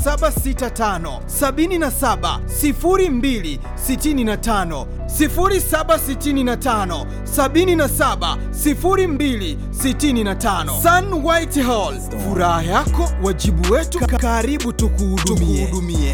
0765 77 02 65 0765 77 02 65 Sun White Hall, furaha yako wajibu wetu, karibu tukuhudumie.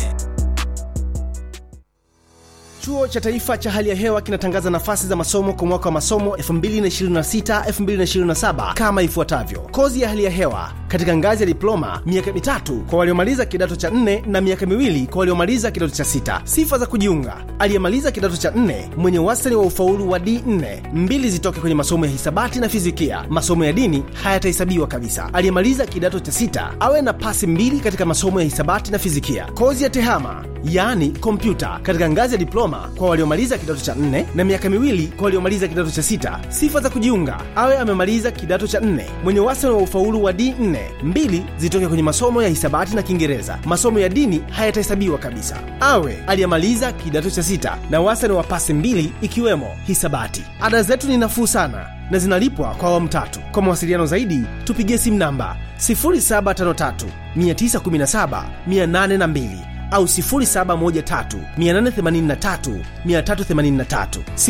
Chuo cha Taifa cha Hali ya Hewa kinatangaza nafasi za masomo kwa mwaka wa masomo 2026-2027 kama ifuatavyo: kozi ya hali ya hewa katika ngazi ya diploma, miaka mitatu kwa waliomaliza kidato cha nne na miaka miwili kwa waliomaliza kidato cha sita. Sifa za kujiunga: aliyemaliza kidato cha nne mwenye wastani wa ufaulu wa D4, mbili zitoke kwenye masomo ya hisabati na fizikia. Masomo ya dini hayatahesabiwa kabisa. Aliyemaliza kidato cha sita awe na pasi mbili katika masomo ya hisabati na fizikia. Kozi ya tehama yaani kompyuta katika ngazi ya diploma kwa waliomaliza kidato cha nne na miaka miwili kwa waliomaliza kidato cha sita. Sifa za kujiunga: awe amemaliza kidato cha nne mwenye wastani wa ufaulu wa D4, mbili zitoke kwenye masomo ya hisabati na Kiingereza. Masomo ya dini hayatahesabiwa kabisa. Awe aliyemaliza kidato cha sita na wastani wa pasi mbili ikiwemo hisabati. Ada zetu ni nafuu sana na zinalipwa kwa awamu tatu. Kwa mawasiliano zaidi tupigie simu namba 0753 917 802 au 0713883383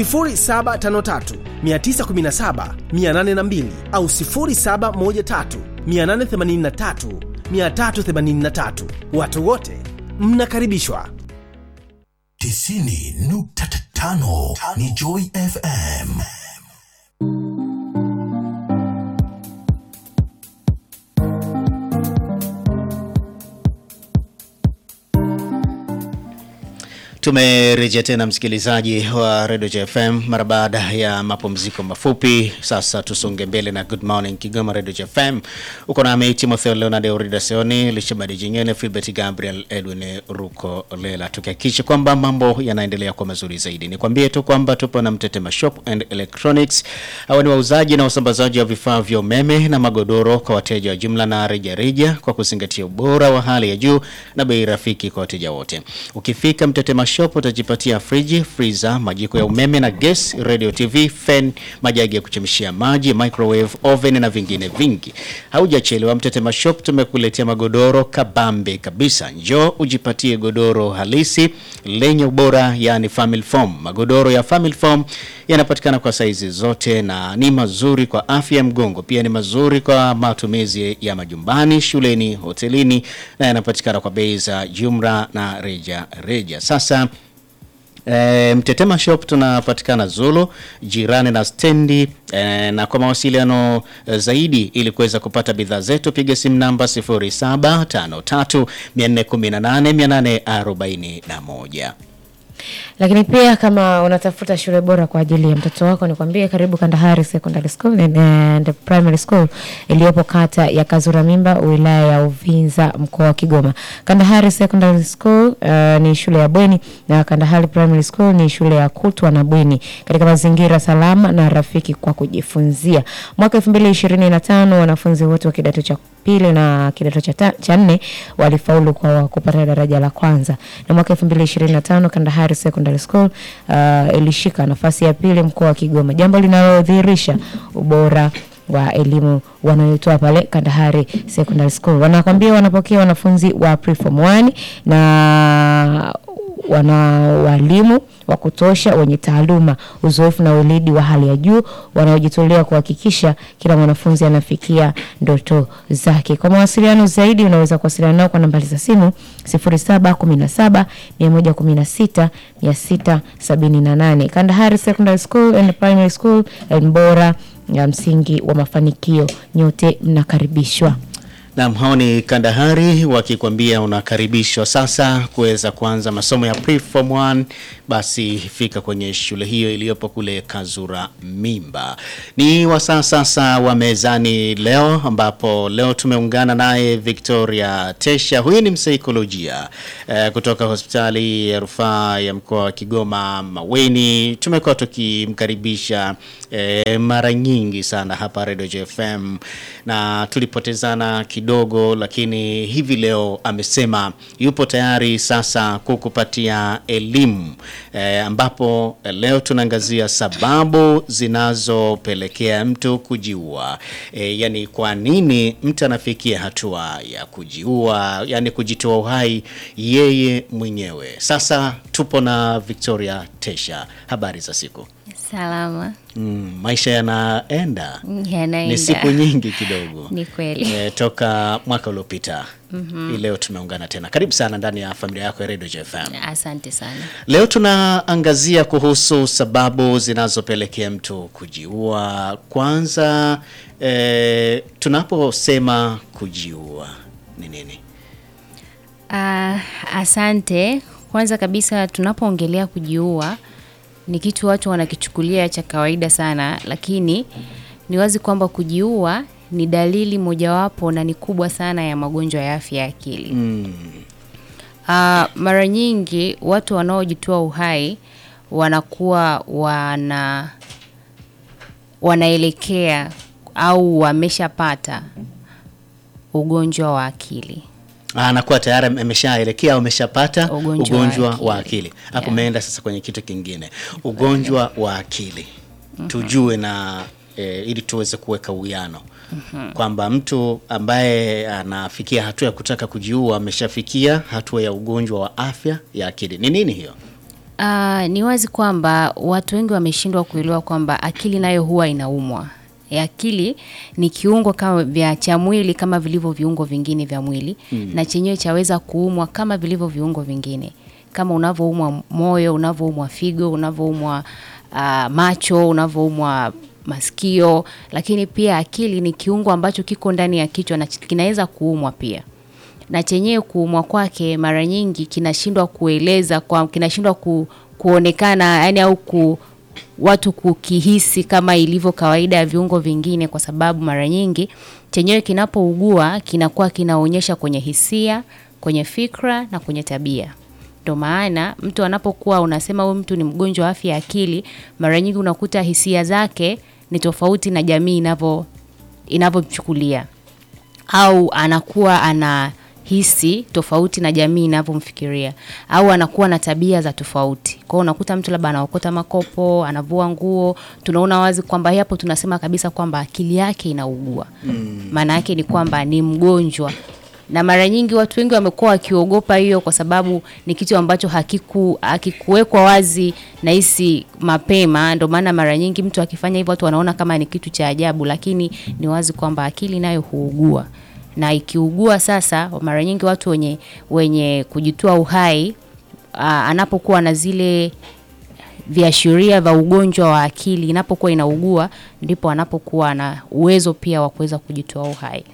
0753917802 au 0713883383. Watu wote mnakaribishwa. 90.5 ni Joy FM. Tumerejea tena msikilizaji wa Radio JFM mara baada ya mapumziko mafupi. Sasa tusonge mbele na Good Morning Kigoma Radio JFM. Uko nami Timotheo Leonard Eurida Seoni, Lishabadi Jingene, Philbert Gabriel, Edwin Ruko Lela, tukihakikisha kwamba mambo yanaendelea kwa mazuri zaidi. Nikwambie tu kwamba tupo na Mtetema Shop and Electronics. Hawa ni wauzaji na wasambazaji wa vifaa vya umeme na magodoro kwa wateja wa jumla na rejareja kwa kuzingatia ubora wa hali ya juu na bei rafiki kwa wateja wote. Ukifika Mtetema Shop utajipatia friji, freezer, majiko ya umeme na gas, radio, TV, fan, majagi ya kuchemshia maji, microwave, oven na vingine vingi. Haujachelewa, Mtetema Shop tumekuletea magodoro kabambe kabisa. Njoo ujipatie godoro halisi lenye ubora, yani family foam. Magodoro ya family foam yanapatikana kwa saizi zote na ni mazuri kwa afya ya mgongo, pia ni mazuri kwa matumizi ya majumbani, shuleni, hotelini na yanapatikana kwa bei za jumla na reja reja. Sasa E, Mtetema Shop tunapatikana Zulu jirani na stendi e, na kwa mawasiliano e, zaidi ili kuweza kupata bidhaa zetu piga simu namba 0753 418 841. Lakini pia kama unatafuta shule bora kwa ajili ya mtoto wako, nikwambie karibu Kandahari Secondary School and, and Primary School iliyopo kata ya Kazura Mimba, wilaya ya Uvinza, mkoa wa Kigoma. Kandahari Secondary School uh, ni shule ya bweni na Kandahari Primary School ni shule ya kutwa na bweni katika mazingira salama na rafiki kwa kujifunzia. Mwaka 2025 wanafunzi wote wa kidato cha pili na kidato cha ta- cha nne walifaulu kwa kupata daraja la kwanza, na mwaka 2025 Kandahari Secondary School uh, ilishika nafasi ya pili mkoa wa Kigoma, jambo linalodhihirisha ubora wa elimu wanayotoa pale Kandahari Secondary School. Wanakwambia wanapokea wanafunzi wa preform 1 na wana walimu wa kutosha wenye taaluma, uzoefu na weledi wa hali ya juu wanaojitolea kuhakikisha kila mwanafunzi anafikia ndoto zake. Kwa mawasiliano zaidi unaweza kuwasiliana nao kwa nambari za simu 0717 116 678. Kandahari Secondary School and Primary School, elimu bora ya msingi wa mafanikio. Nyote mnakaribishwa. Naam, hao ni Kandahari wakikwambia unakaribishwa sasa kuweza kuanza masomo ya pre-form 1. Basi fika kwenye shule hiyo iliyopo kule Kazura Mimba. Ni wasaa sasa wa mezani leo, ambapo leo tumeungana naye Victoria Tesha. Huyu ni msaikolojia eh, kutoka hospitali ya rufaa ya mkoa wa Kigoma Maweni. Tumekuwa tukimkaribisha eh, mara nyingi sana hapa Radio JFM na tulipotezana kidogo kidogo, lakini hivi leo amesema yupo tayari sasa kukupatia elimu e, ambapo leo tunaangazia sababu zinazopelekea mtu kujiua. E, yani kwa nini mtu anafikia hatua ya kujiua, yani kujitoa uhai yeye mwenyewe. Sasa tupo na Victoria Tesha, habari za siku. Salama. Mm, maisha yanaenda Yanaenda. ni siku nyingi kidogo Ni kweli. e, toka mwaka uliopita mm-hmm. Leo tumeungana tena, karibu sana ndani ya familia yako ya Radio JFM. Asante sana. Leo tunaangazia kuhusu sababu zinazopelekea mtu kujiua. Kwanza e, tunaposema kujiua ni nini? Ah, asante. Kwanza kabisa tunapoongelea kujiua ni kitu watu wanakichukulia cha kawaida sana, lakini ni wazi kwamba kujiua ni dalili mojawapo na ni kubwa sana ya magonjwa ya afya ya akili. Mm. Ah, mara nyingi watu wanaojitoa uhai wanakuwa wana wanaelekea au wameshapata ugonjwa wa akili. anakuwa tayari ameshaelekea au ameshapata Ugonjwa wa ugonjwa akili. wa akili hapo Yeah. umeenda sasa kwenye kitu kingine ugonjwa wa akili tujue na e, ili tuweze kuweka uwiano kwamba mtu ambaye anafikia hatua ya kutaka kujiua ameshafikia hatua ya ugonjwa wa afya ya akili ni nini hiyo Ah, ni wazi kwamba watu wengi wameshindwa kuelewa kwamba akili nayo huwa inaumwa. E, akili ni kiungo kama vya cha mwili kama vilivyo viungo vingine vya mwili na chenyewe chaweza kuumwa kama vilivyo viungo vingine, kama unavyoumwa moyo, unavyoumwa figo, unavyoumwa ah, macho, unavyoumwa masikio, lakini pia akili ni kiungo ambacho kiko ndani ya kichwa na ch- kinaweza kuumwa pia na chenyewe kuumwa kwake mara nyingi kinashindwa kueleza kwa kinashindwa ku, kuonekana yani au ku, watu kukihisi kama ilivyo kawaida ya viungo vingine, kwa sababu mara nyingi chenyewe kinapougua kinakuwa kinaonyesha kwenye hisia, kwenye fikra na kwenye tabia. Ndio maana mtu anapokuwa unasema huyu mtu ni mgonjwa wa afya ya akili, mara nyingi unakuta hisia zake ni tofauti na jamii inavyo inavyomchukulia au anakuwa anahisi tofauti na jamii inavyomfikiria au anakuwa na tabia za tofauti. Kwa hiyo unakuta mtu labda anaokota makopo, anavua nguo, tunaona wazi kwamba hapo tunasema kabisa kwamba akili yake inaugua. Maana yake ni kwamba ni mgonjwa. Na mara nyingi watu wengi wamekuwa wakiogopa hiyo kwa sababu ni kitu ambacho hakiku hakikuwekwa wazi na hisi mapema. Ndio maana mara nyingi mtu akifanya hivyo watu wanaona kama ni kitu cha ajabu, lakini ni wazi kwamba akili nayo huugua, na ikiugua sasa, mara nyingi watu wenye wenye kujitoa uhai aa, anapokuwa na zile viashiria vya ugonjwa wa akili inapokuwa inaugua, ndipo anapokuwa na uwezo pia wa kuweza kujitoa uhai.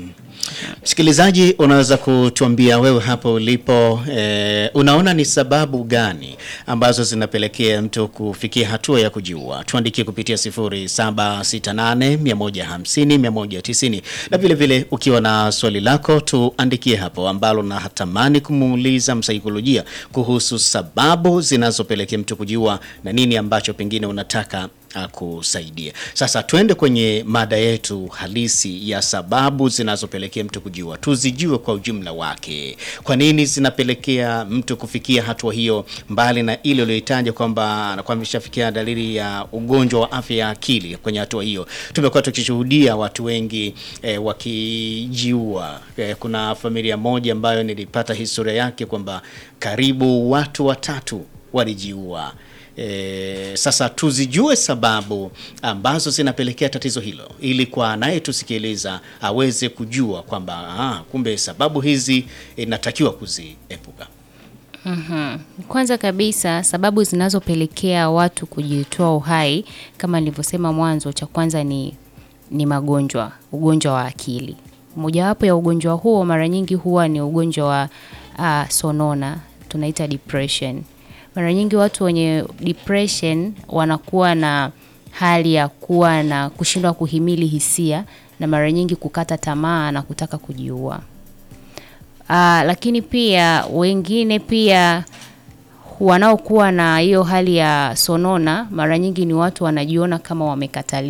Msikilizaji, unaweza kutuambia wewe hapo ulipo, eh, unaona ni sababu gani ambazo zinapelekea mtu kufikia hatua ya kujiua? Tuandikie kupitia 0768 150 190, na vile vile ukiwa na swali lako tuandikie hapo ambalo natamani kumuuliza msaikolojia kuhusu sababu zinazopelekea mtu kujiua na nini ambacho pengine unataka akusaidia. Sasa tuende kwenye mada yetu halisi ya sababu zinazopelekea mtu kujiua, tuzijue kwa ujumla wake. Kwa nini zinapelekea mtu kufikia hatua hiyo, mbali na ile uliyoitaja kwamba anakuwa ameshafikia dalili ya ugonjwa wa afya ya akili. Kwenye hatua hiyo tumekuwa tukishuhudia watu wengi eh, wakijiua. Eh, kuna familia moja ambayo nilipata historia yake kwamba karibu watu watatu walijiua. E, sasa tuzijue sababu ambazo zinapelekea tatizo hilo ili kwa anayetusikiliza aweze kujua kwamba ah, kumbe sababu hizi inatakiwa kuziepuka. Kwanza kabisa sababu zinazopelekea watu kujitoa uhai kama nilivyosema mwanzo, cha kwanza ni, ni magonjwa, ugonjwa wa akili. Mojawapo ya ugonjwa huo mara nyingi huwa ni ugonjwa wa uh, sonona, tunaita depression. Mara nyingi watu wenye depression wanakuwa na hali ya kuwa na kushindwa kuhimili hisia na mara nyingi kukata tamaa na kutaka kujiua. Ah, lakini pia wengine pia wanaokuwa na hiyo hali ya sonona mara nyingi ni watu wanajiona kama wamekataliwa